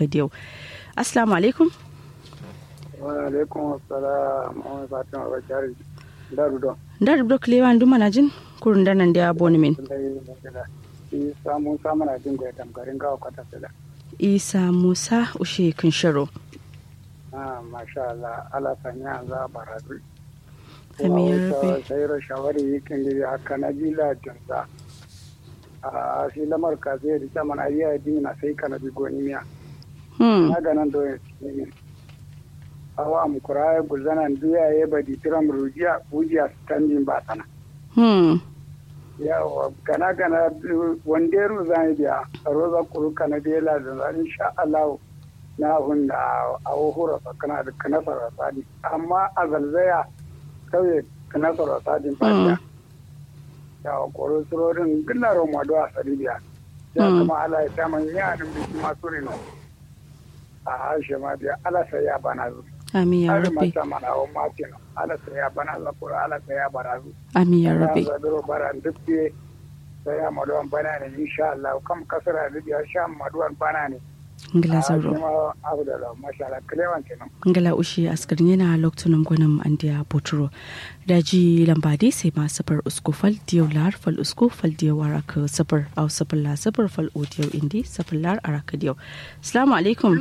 araka diyo assalamu alaikum wa alaikum assalam wa fatima wa jari daru don dar bro klewa ndu mana jin kurun da nan da boni min isa musa mana jin goya tamgarin gawa kwata sila isa musa ushe kun shiro ah masha Allah ala sanya za baradu Amin ya rabbi. sai ro shawari yikin gidi haka na jila jinsa a shi lamar ka sai da kyaman ayya dina sai kana bi goni miya hmm na ganan do ya ne awa am kuraya guzanan duya ya badi tiram rujiya ujiya standing ba sana hmm yawa gana gana wanderu zan biya roza kuru kana bela da zan insha Allah na hunda a wuhura kana da kana sarasadi amma a zalzaya kauye kana sarasadi ba yawa koro surorin gillaro mado a saribiya ya kuma ala ya samun yanin biki masu rino a harshe ma biya ala sai ya bana zu amin ya har rabbi mata mana wa matin ala sai ya bana za kura ala sai ya bara zu amin ya rabbi ya zaduro bara duk biye sai ya maduwan bana ne insha Allah kam kasara da biya sha maduwan bana ne ngila a zaro kuma abu da masha Allah kilewan kenan ngala ushi askarin yana loktunum gwanin andiya boturo daji lambadi sai ma safar usku fal diyo lar fal usku fal diyo waraka safar au safar la safar fal odiyo indi safar lar araka diyo assalamu alaikum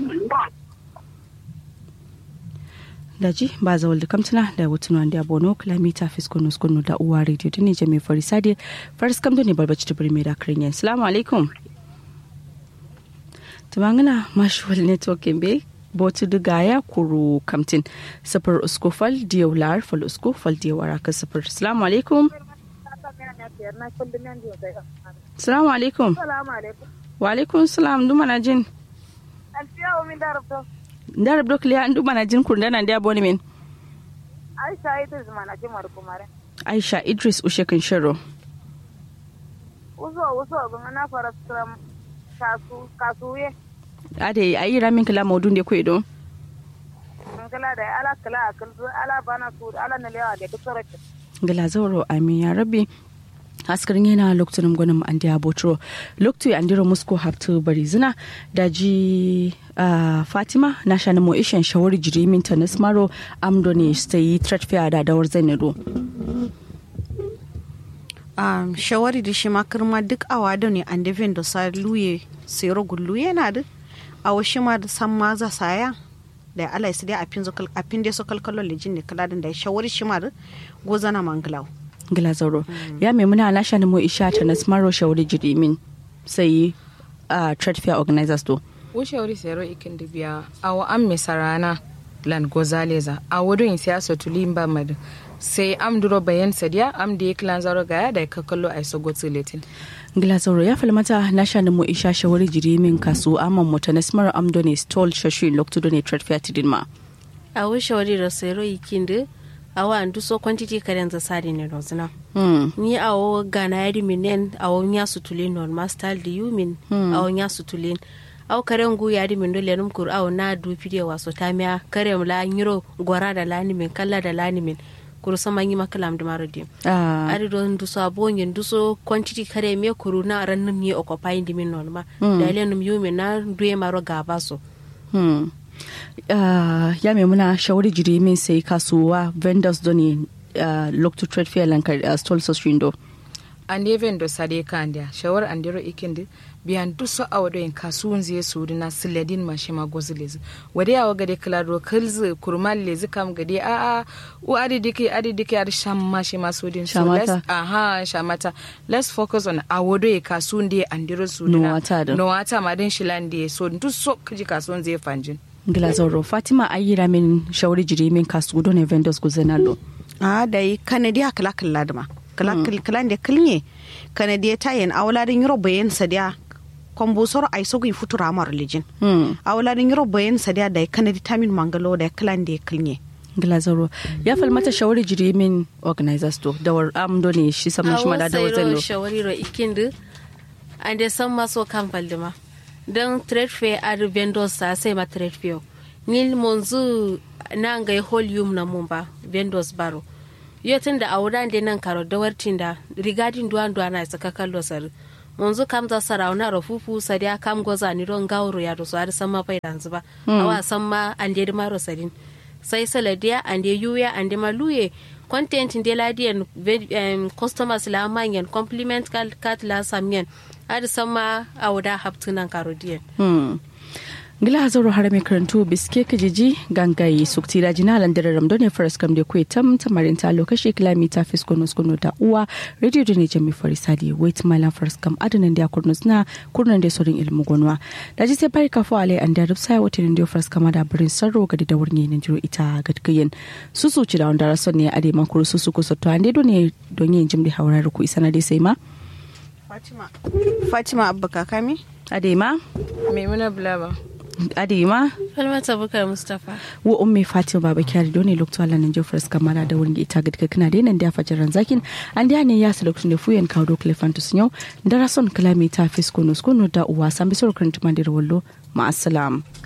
daji ba za walda kamtuna da wutun wanda ya bono kilomita fiskonu skonu da uwa radio ta ne jami farisade faris kamdo ne barbaci ta birni da kirin yan assalamu alaikum tumangana mashuwal networking be botu duga ya kuru kamtin safar usko fal diyo lar fal usko fal diyo waraka safar assalamu alaikum assalamu alaikum Salamu alaikum. wa alaikum salam duma na jin Alfiya wa min darabta. ndar brok liya duma na jin kurda nan da boni min Aisha ita zuma na jimar kumare. aisha idris ushekin shiro Uzo uzo bin na fara tram kasu kasuye. ade ayi ramin kala modun de kwedo Mun kala da ala kala akal ala bana su ala na lewa da duk sarki. ngala zauro amin ya rabbi askarin yana lokacin gwanin an da botro lokacin an dira musko haftu bari zina da ji ah, fatima na shani mo ishen shawari jirimin ta nasmaro amdo ne ta yi threat fair da dawar zainado um, shawari da shi makirma duk awa da ne an defin da sa luye sero gullu yana da awa shi ma da san ma za saya da ala isi dai apin zo kal- apin dai so kalkalo lejin ne kala da shawari shi ma da gozana manglaw ngala zauro ya mai muna na shani mo isha ta nasmaro shawari jirimin sai ah, threat fair organizers to ushauri sero ikin biya awo an misarana lan gozaleza a wurin siyasa tulimba mad sai am duro bayan sadiya am da klan zaro gaya da ka kallo ai so gotsi letin ngila zauro ya falmata na shani mo isha shawari jirimin kasu amman mo ta nasmaro amdo ne stall shashi lokacin ne threat fair tidin ma awo shawari da sero ikinde awo andu so quantity karen za sadi ne rozna hmm. ni awo gana yadi minen awo nya sutulin non mastal di yumin awo nya sutulin awo karen gu yadi min dole num kur awo na du pide waso tamia karen la nyiro gora da lani min kalla da lani min kuru sama yi makalam da marodi ah. ari don duso abonyen duso quantity kare me kuru na ran num ye occupying di min non ma da ile num yumin na duye maro gaba so Hmm. Uh, ya mai muna shawari jiri min sai kasuwa vendors don ne uh, look to trade fair lankar uh, stall so shindo an even do sade kandia shawar an diro ikin di biyan duso a wado in kasuwan zai su na siladin ma shi ma gozi lezi wade ya wagade klaro kalzi kurmal lezi kam gade a a u adi dike adi dike adi sham ma shi ma su din so Shamata. let's aha shamata let's focus on a wado ya kasuwan di an diro su No wata da. no wata ma din shilan di so duso kaji kasuwan zai fanjin ngila zauro fatima ayyira min shawari jiri min kasu don ne vendors guzenalo a da yi kanadi kala kala da ma kala kala da kalnye kanadi ta yin awladin yuro bayan sadiya kombusor ai so gi futura mar lijin hmm. awladin yuro bayan sadiya da kanadi tamin mangalo da kalan da kalnye ngila zauro ya falmata shawari jiri min organizers to da war am don ne shi saman shi ma da dawar sayro zalo shawari ro ikindu ande san maso kan faldima don trade fair ar vendors sa sai ma trade fair nil monzu na ngai whole yum na mumba vendors baro yo tun da auran de nan karo da wartin da regarding duwan duwan na saka kallo sar munzu kam za sarauna rafufu sadiya kam goza ni ron gawro ya do so har sama pai dan zuba awa samma ande de maro sadin sai saladiya ande yuya ande maluye content de la dien um, customers la manyan compliment kat la samyen har sama awda haptunan karodiyan Hmm. Gila zauro har mai karantu biske kajiji gangaye sukti da jina landar ramdo ne faras kam da kuwa tam tamarin ta lokaci kilomita fiskono skono da uwa radio da ne jami farisadi wait malam faras kam adanan da kurnus na kurnan da sorin ilmu gonwa da ji sai bari kafo alai an da rufsa wata ne da faras kama da birin sarro ga da wurin yin jiro ita gadgayen su su ci da wanda rason ne a da makuru su su kusa to an do ne don yin jim da haurar ku isa na dai sai ma fatima fatima abba kakami adema maimuna bulama adema falmata bukar mustapha wo umme fatima baba kyari doni lokto ala nan jofres kamara da wurin ita gadka kana da nan da fajaran zakin an da ne ya su lokacin da fuyen kawo do clefantus yau da rason kalami ta fisko no skono da uwa san bisor kan tumandir wallo ma assalam